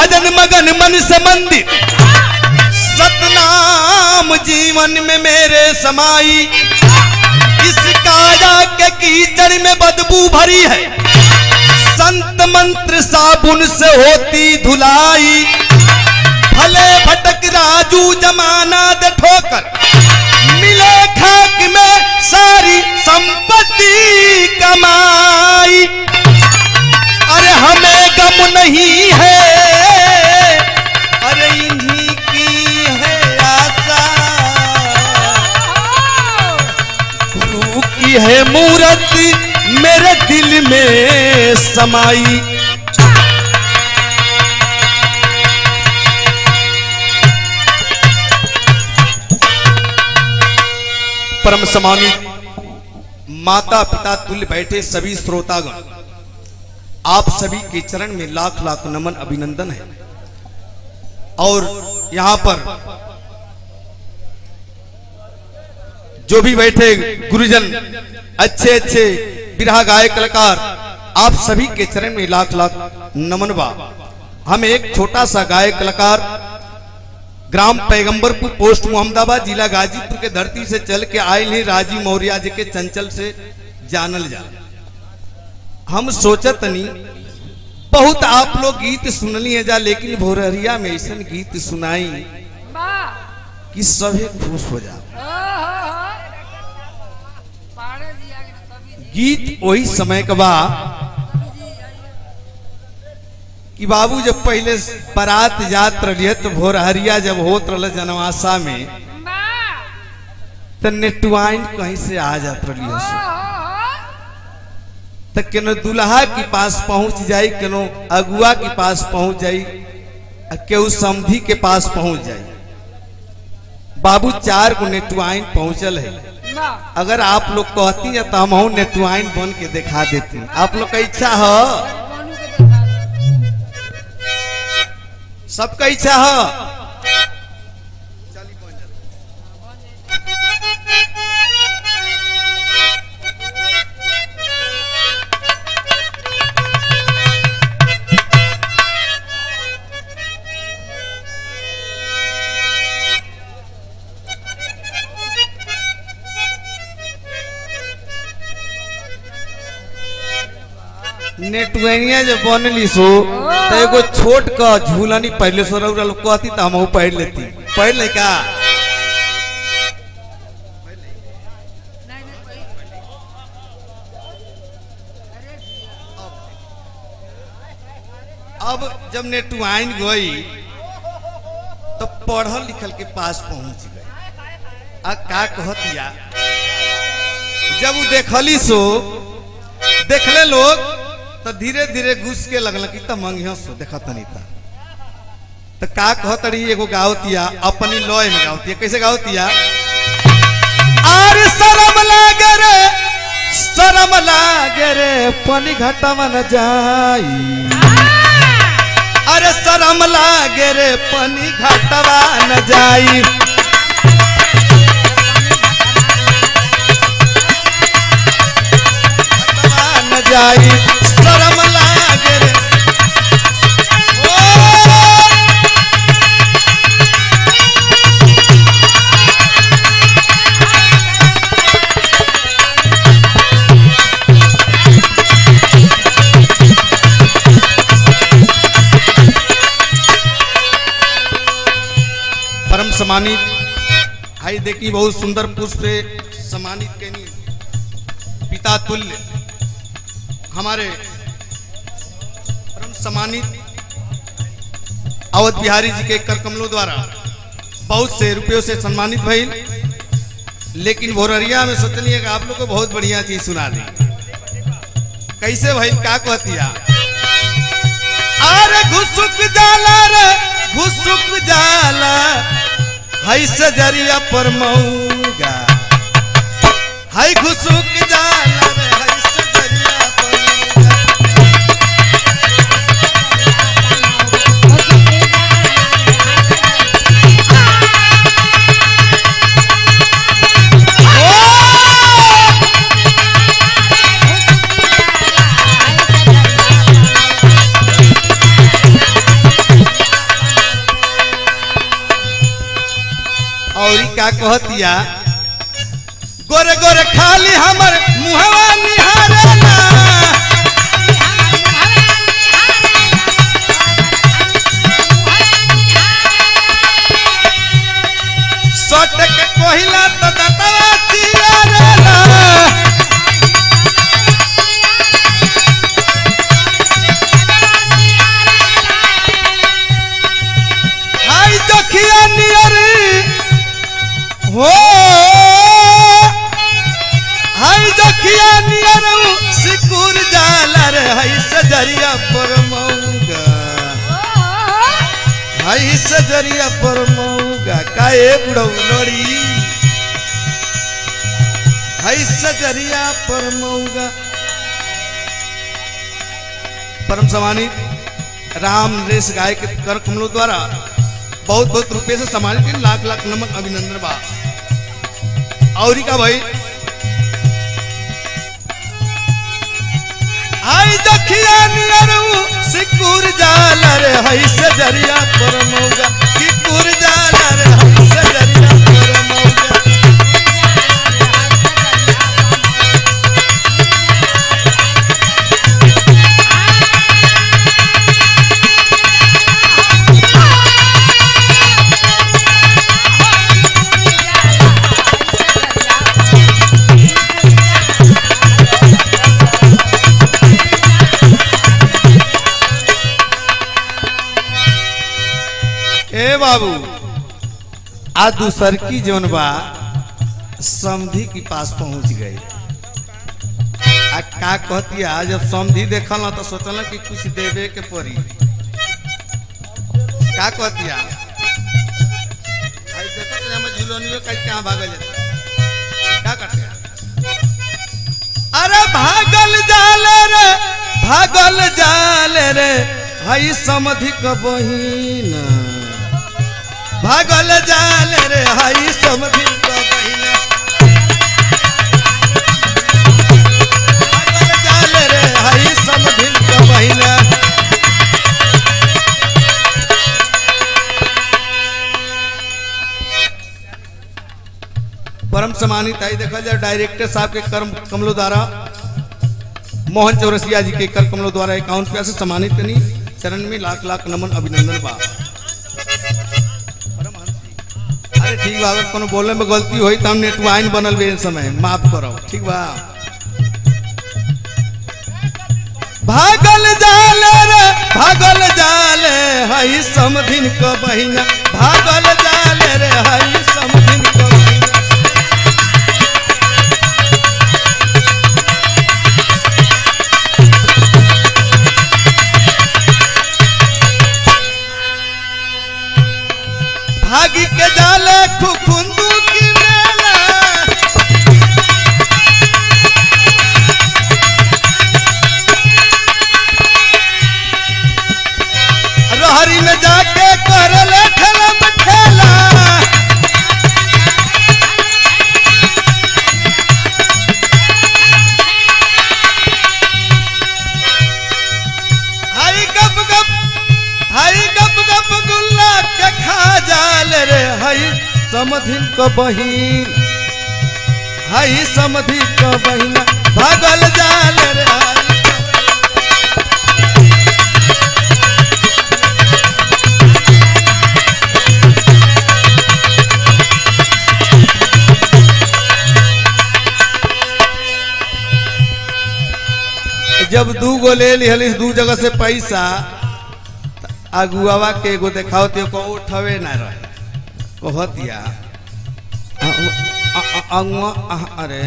भजन मगन मन से मंदिर सतनाम जीवन में मेरे समाई इस काया के कीचड़ में बदबू भरी है संत मंत्र साबुन से होती धुलाई भले भटक राजू जमाना दे ठोकर मिले खाक में सारी संपत्ति कमाई अरे हमें गम नहीं है अरे इन्हीं की है आशा गुरु की है मूरत मेरे दिल में समाई परम समानी माता पिता तुल्य बैठे सभी श्रोतागण आप सभी के चरण में लाख लाख नमन अभिनंदन है और यहाँ पर जो भी बैठे गुरुजन अच्छे अच्छे बिरहा गायक कलाकार आप सभी के चरण में लाख लाख नमन बा हम एक छोटा सा गायक कलाकार ग्राम पैगंबरपुर पोस्ट मोहम्मदाबाद जिला गाजीपुर के धरती से चल के आए हैं राजी मौर्य जी के चंचल से जानल जा हम सोचत नहीं बहुत आप लोग गीत सुनली है जा लेकिन भोरहरिया में ऐसा गीत सुनाई कि सभी खुश हो जा गीत वही समय का बा कि बाबू जब पहले बारात जात रही तो भोरहरिया जब होत रहा जनवासा में तो नेटवाइन कहीं से आ जात रही तो केनो दुल्हा के पास पहुंच जाई केनो अगुआ के पास पहुंच जाई केहू समधी के पास पहुंच जाई बाबू चार को नेटवाइन पहुंचल है अगर आप लोग कहती है तो हम नेटवाइन बन के दिखा देती आप लोग का इच्छा है सबका इच्छा है नेटवेनिया जब बनली सो तो एगो छोट का झूलनी पहले सो रउरा लोग कहती तो हम पढ़ लेती पढ़ ले का अब जब नेटवाइन गई तो पढ़ल लिखल के पास पहुंच गई आ का कहतिया जब वो देखली सो देखले लोग तो धीरे धीरे घुस के लगल कि त मंगिया सो देखा तनी ता तो का कहत रही एगो गावतिया अपनी लय में गावतिया कैसे गावतिया आर शरम लागे रे शरम लागे रे पानी घाटा न जाई अरे शरम लागे रे पानी घाटवा न जाई न जाई शरम लागे रे ओ! परम सम्मानित हाई देखी बहुत सुंदर पुष्प से सम्मानित कैनी पिता तुल्य हमारे परम सम्मानित अवध बिहारी जी के कर कमलों द्वारा बहुत से रुपयों से सम्मानित भइल लेकिन भोररिया में सोचनी है कि आप लोग को बहुत बढ़िया चीज सुना दी कैसे भइल का कहतिया अरे घुसुक जाला रे घुसुक जाला हई सजरिया पर मऊगा हई घुसुक जाला रे हई सजरिया पर मऊगा कहतिया गोरे गोरे खाली हमर मुहवा निहारेला सट के कोहिला तो दतवा चियारेला हाय जखिया नियर हो हाय जखिया नियर सिकुर जाला रे हाय सजरिया पर मौगा हाय सजरिया पर मौगा काए बुढ़ऊ लोड़ी हाय सजरिया पर मौगा परम सम्मानित राम नरेश गाय के कर कमलों द्वारा बहुत बहुत रुपये से सम्मानित के लाख लाख नमन अभिनंदन बा और का भाई आई जखिया नियरू सिकुर जाला रे हई से जरिया पर मौगा सिकुर जाला रे हई से जरिया पर मौगा ए बाबू आ दूसर की जौन बा समधी के पास पहुंच गई आ का कहतिया जब समधी देखल ना तो सोचल कि कुछ देवे के पड़ी का कहतिया आई देखत रहे हम झुलनियो कहीं कहां भागल जाता का करते अरे भागल जाले रे भागल जाले रे हई समधि क बहिन भागल जाले रे हई समधि क बहिन भागल जाले रे हई समधि क बहिन परम सम्मानित आई देखा जाए डायरेक्टर साहब के कर्म कमलों द्वारा मोहन चौरसिया जी के कर कमलों द्वारा इक्यावन रुपया से सम्मानित करनी चरण में लाख लाख नमन अभिनंदन बा अरे ठीक बा अगर कोनो बोले में गलती हुई तो हम नेटवाइन बनल बे इस समय माफ करो ठीक बा भागल जाले रे भागल जाले हई समधिन क बहिना भागल जाले रे हई समधिन क बहिना भागी के जाले खुखुंदू की मेला रहरी में जाके करले ठेला ठेला हाय गप गप हाय गप गप गुल्ला के खा जाल रे हाय समधिन क बहिन हाय समधि क बहिना भागल जाल रे हाय जब दू गो ले लिहलिस दू जगह से पैसा त अगुआवा के एगो देखाओ ते को उठवे ना रहे कहतिया अ- अ- अ- अगुआ अह- अरे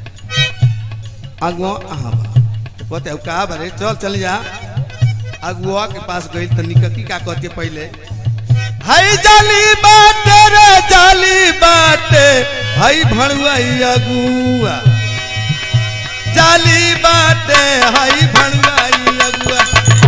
अगुआ अहाँ बा कहते का बरे चल चल जा अगुआ के पास गई तो निककी का कहते पहले हाय जाली बाटे रे जाली बाटे हाय भणुआ अगुआ जाली बाटे हाई भंगाई अगुआ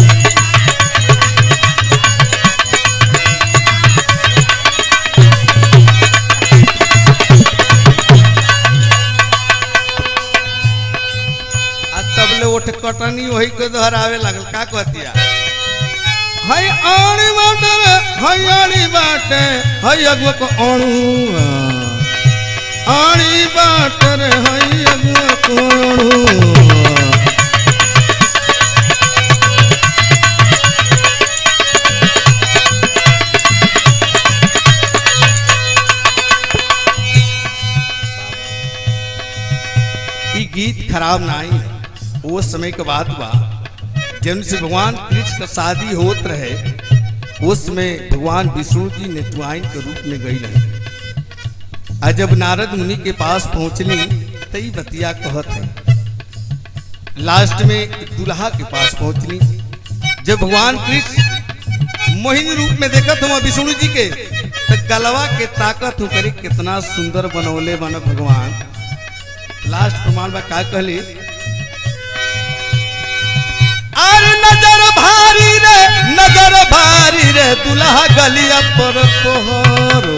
आ तबले उठ कटनी वही के दोहरावे लागल का कहतिया हाय आणी बाटे रे हाय आणी बाटे हाय अगुआ को अणुआ आड़ी बाटर है अगुआ कोणू ई गीत खराब ना आई वो समय के बात बा जन से भगवान कृष्ण का शादी होत रहे उस समय भगवान विष्णु जी नेतुआइन के रूप में गई रहे आज जब नारद मुनि के पास पहुंचली तई बतिया कहत है लास्ट में दुल्हा के पास पहुंचली जब भगवान कृष्ण मोहिनी रूप में देखत हम विष्णु जी के तो गलवा के ताकत हो करे कितना सुंदर बनौले बन भगवान लास्ट प्रमाण में का कहली अरे नजर भारी रे नजर भारी रे दुल्हा गलिया पर तोहरो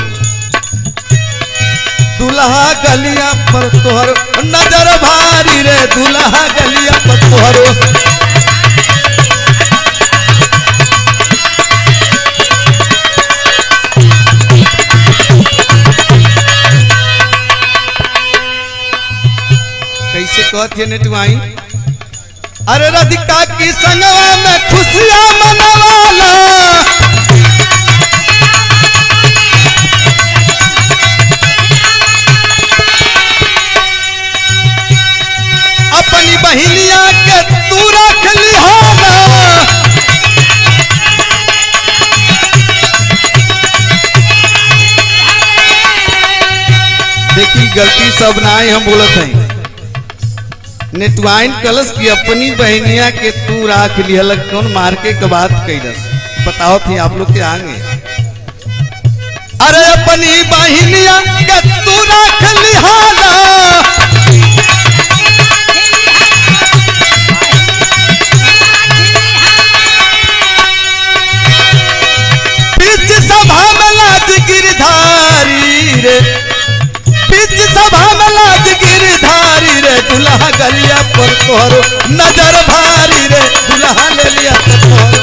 दुल्हा गलिया पर तोहर नजर भारी रे दुल्हा गलिया पर तोहरो कैसे कहते नेटवाई अरे राधिका की संगवा में खुशियां मनवाला अपनी बहिनिया के तू रख लिहाना देखी गलती सब ना ही हम बोलत हैं नेटवाइन कलश की अपनी बहनिया के तू राख लिहल कौन मार के के बात कैलस बताओ थी आप लोग के आगे अरे अपनी बहनिया के तू राख लिहाना बीच सभा में लाज गिरधारी रे बीच सभा में लाज गिरधारी रे दुल्हा गलिया पर तोहरो नजर भारी रे दुल्हा ले लिया तो तोहरो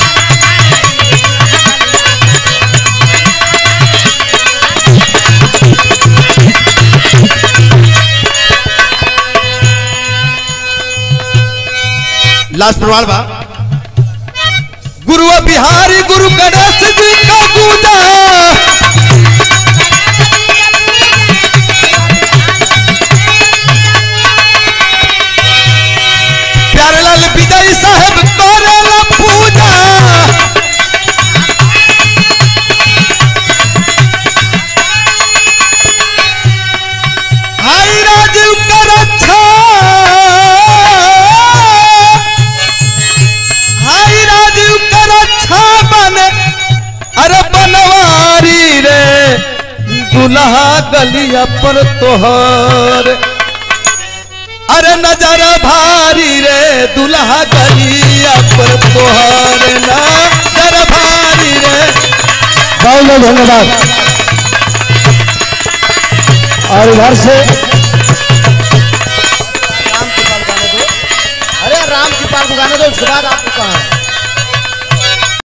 लास्ट प्रमाण बा गुरु बिहारी गुरु गणेश जी का पूजा प्यारेलाल विजय साहब करेला पूजा हाय राजीव कर अच्छा हाय राजीव कर अच्छा बने अरे बनवारी रे दुल्हा गलिया पर तोहर अरे नजर भारी रे दुल्हा गलिया पर तोहर नजर भारी रे बहुत बहुत धन्यवाद और इधर से राम की पाल गाने दो अरे राम की पाल को गाने दो उसके बाद आपको कहा